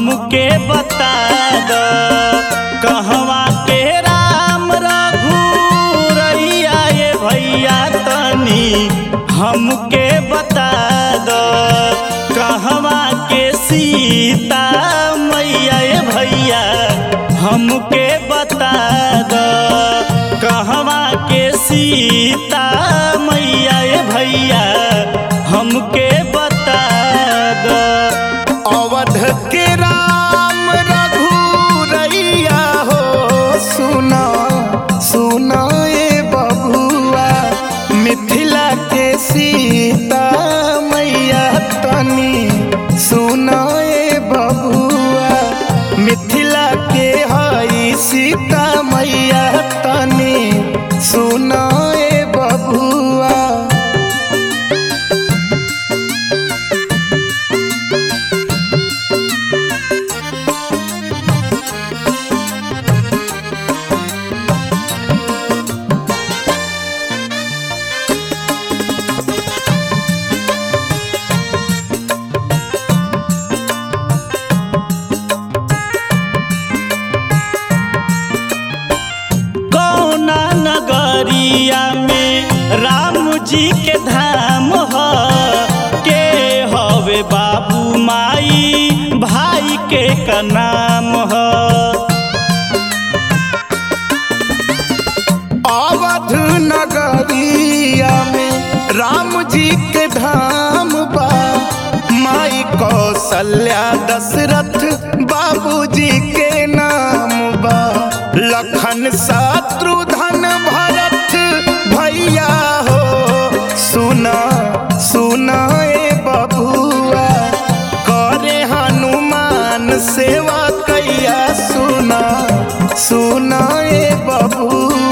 हमके बता द कहवा के राम रघुरैया ये भैया तनी हमके बता द कहवा के सीता मैया ये भैया हमके बता द कहवा के सीता मैया ये भैया हमके बता द अवध के राम रघुरैया हो सुना सुना ए बबुआ मिथिला के सीता मैया तनी सुना ए बबुआ मिथिला के हई सीता मैया तनी सुना ए बबुआ कौना नगरिया में राम जी के धाम ह के हवे बाबू माई भाई के का नाम ह अवध नगरिया में राम जी के धाम बा माई कौशल्या दशरथ बाबूजी के नाम बा लखन शत्रुधन भरत भैया हो सुना सुना ए बबुआ करे हनुमान सेवा कैया सुना सुना ए बबुआ